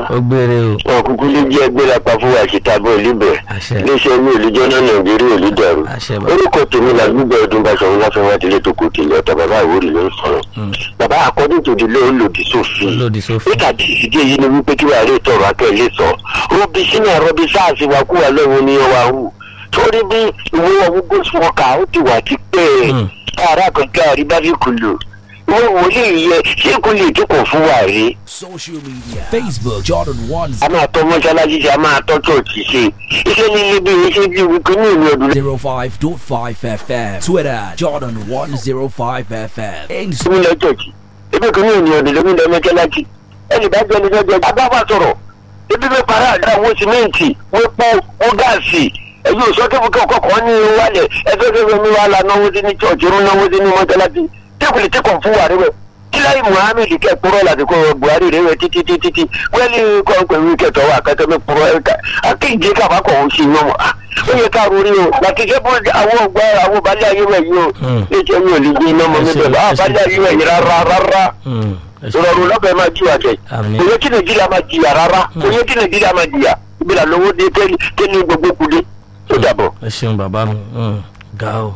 ó gbére o wọn kúkú lè jẹ́ gbéra pa fún wa síta bọ́ olúbẹ̀ àṣẹ iléeṣẹ́ mi olùjọ́ náà nàìjíríà olùdàrú àṣẹ bàbá orúkọ tèmi la gbígbẹ́ ọdún bá sọ̀rọ̀ láfẹ́ wá tilé tó kò tilẹ̀ ọ̀tọ̀ bàbá ìwúrí ló ń sọ̀rọ̀ Mm. bàbá àkọ́dún tó di lé olòdì sófin lòdì sófin nígbà tí ìdí èyí ni wípé kí wàá rí tọrọ akẹ́lẹ́ sọ rọbì sínú rọbì sáàsì wa kú wa lọ́wọ́ ní ọwọ́ àwù torí bí ìwé ọwọ́ gbósùwọ́kà ó ti wà ti pẹ́ Mm. káàrà kan káàrí bá fi kùlù ìwé wòlíì yẹ ṣé kò lè tó kò fún wa rí Social media Facebook Jordan One a máa tọ́ mọ́ṣáláṣí ṣe a máa tọ́ chọ́ọ̀chì ṣe iṣẹ́ líle bí iṣẹ́ bí wípé ní ìlú ọdún Zero Five Dot Five FM Twitter Jordan One Zero Five FM Instagram lẹ́mí lọ chọ́ọ̀chì ebi kò ní ìlú ọdún lẹ́mí lọ mọ́ṣáláṣí ẹnì bá jẹ́ ẹni lọ́jọ́ agbáfa sọ̀rọ̀ ebi bẹ́ẹ̀ para àdá wo sìmẹ́ǹtì wo po wo gáàsì ẹ̀yin òṣọ́ kẹ́kọ̀ọ́ kọ̀ọ̀kan ní wálẹ̀ ẹgbẹ́ kẹ́kọ̀ọ́ mi wà lánàá náwó sí ní chọ́ọ̀chì irun náwó sí ní mọ́ṣáláṣí tẹ́kùlì tẹ́kọ̀ fún wa rẹ̀ kíláyì muhammed kẹ́ kúrọ́ láti kó buhari rẹ̀ wẹ̀ títí títí tí wẹ́lí kọ́ńpẹ̀wé kẹtọ́ wa kẹtọ́ mi kúrọ́ ẹ̀ka akéde káfá kọ̀ ó sì yàn wọ́n ó yẹ ká rori o láti ṣe bó àwọn ọgbà àwọn balẹ̀ ayé wẹ̀ yìí o Mm. ẹ̀jẹ̀ mi ò lè gbé iná mọ́ mi bẹ̀rẹ̀ àwọn balẹ̀ ayé wẹ̀ yìí rárá rárá Mm. ẹ ṣé. ìrọ̀rùn lọ́bẹ̀ máa jí wa kẹ̀ Àmín. kò yẹ kí nàìjíríà máa jìyà rárá kò yẹ kí nàìjíríà máa jìyà ibi là lówó dé kéde gbogbo kudé ó dàbọ̀. ẹ ṣeun bàbá mi Mm. ga o.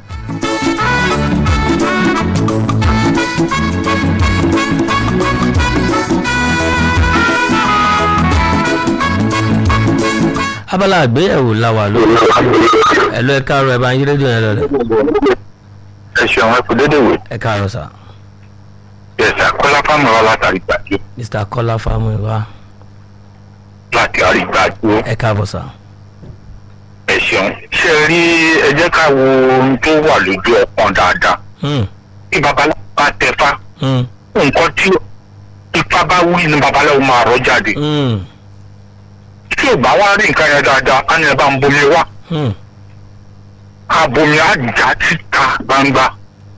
abala àgbéyẹ̀wò la wà lórí ẹ lọ ẹ káàárọ̀ ẹ bá ń yí rédíò yẹn lọlẹ̀ ẹ ṣeun ẹ kò dédé wò. ẹ káàárọ̀ sà yẹsà kọ́lá fáwọn ọ̀rọ̀ látàrí gbàjú mr kọ́lá fámúìwá láti àrí gbàjú. ẹ káàbọ̀ sà. ẹ ṣeun ṣe rí ẹ jẹ́ ká wo ohun tó wà lójú ọpọ́n dáadáa. Mm. bí babaláwo bá tẹfá Mm. nǹkan tí ifá bá wí ni babaláwo máa rọ jáde. Mm. tí ò bá wá rí nǹkan yẹn dáadáa á ní ẹ bá ń bomi wá. Mm. abomi á já síta gbangba.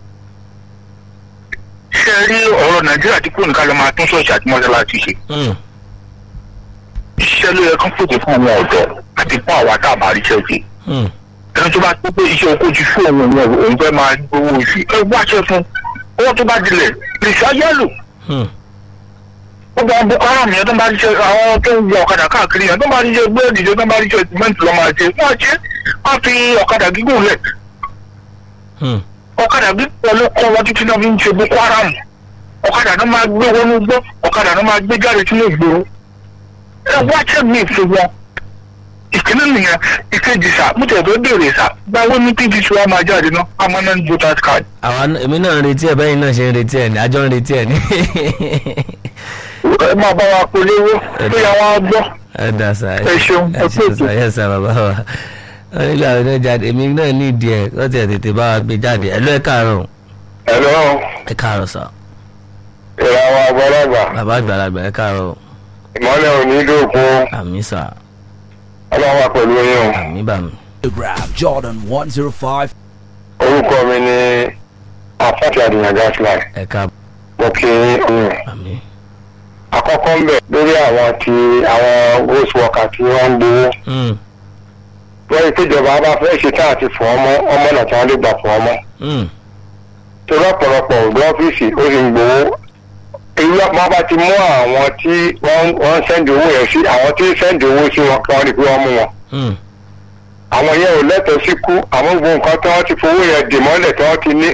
ṣe rí ọ̀rọ̀ nàìjíríà tí kò ní ká lọ máa tún ṣọ́ọ̀ṣì àti mọ́ṣáláṣí ṣe. Mm. iṣẹ́ ló yẹ kán fòkè fún àwọn ọ̀dọ́ àti fún àwa tá a bá ríṣẹ́ ṣe. Mm. ẹni tó bá tó pé iṣẹ́ oko ti fún òun òun òun fẹ́ máa gbowó oṣù ẹ wáṣẹ fún owó tó bá dilẹ̀ lè ṣáyẹ́lò. Mm. gbogbo àwọn boko haram yẹn tó ń bá ṣiṣẹ́ àwọn tó ń wọ ọ̀kadà káàkiri yẹn tó ń bá ṣiṣẹ́ búrẹ́dì tó ń bá ṣiṣẹ́ sìmẹ́ǹtì lọ́ máa ṣe wọ́n ṣe wọ́n fi ọ̀kadà gígùn lẹ̀ Mm. ọ̀kadà gígùn ló kọ́ wọn títí náà fi ń ṣe boko haram ọ̀kadà náà máa gbé wọnú gbọ́ ọ̀kadà náà máa gbé jáde sínú ìgboro ẹ wá ṣẹ́ mi fún wọn ìkíní nìyẹn ìkejì sá mo tẹ̀ tó béèrè sá gbáwó ní pdc wa máa jáde náà permanent voters card. àwa náà- èmi náà ń retí ẹ bẹ́yìn náà ṣe ń retí ẹ ní àjọ ń retí ẹ ní. ẹ máa bá wa polówó tó yà wá gbọ́. ẹ dà sá Ẹ ṣeun, ẹ ẹ ṣeun kú sá ẹ sá bàbá wa wọn nílò àwọn náà jáde èmi náà ní ìdí ẹ wọ́n ti ẹ̀ tètè bá wa gbé jáde ẹ lọ ẹ káàárọ̀ ẹ̀rọ ẹ káàárọ̀ sá ìràwọ̀ àgbàlagbà bàbá àgbàlagbà ẹ káàárọ̀ ìmọ̀lẹ̀ òní dòkun àmì sá ọlọ́wà pẹ̀lú yín o. àmì bàmí Jordan One Zero Five orúkọ mi ni afáàkì àdìyàn gaslight ẹ káàbọ̀ mo kí yín àmì àkọ́kọ́ ń bẹ̀ lórí àwọn tí àwọn ghost worker tí wọ́n ń gbowó Mm. wọ́n rí péjọba bá fẹ́ ṣe tá àti fọ́ ọmọ ọmọ náà tí wọ́n lè gbà fọ́ ọmọ Mm. tó lọ́pọ̀lọpọ̀ ògbó ọ́fíìsì ó sì ń gbowó èyí ọ̀pọ̀ bá ti mú àwọn tí wọ́n wọ́n ń sẹ́ndì owó yẹn sí àwọn tí ń sẹ́ndì owó sí wọn kí wọ́n rí pé wọ́n mú wọn Mm. àwọn yẹn ò lẹ́tọ̀ọ́ sí kú àwọn gbogbo nǹkan tí wọ́n ti fowó yẹn dè mọ́lẹ̀ tí wọ́n ti ní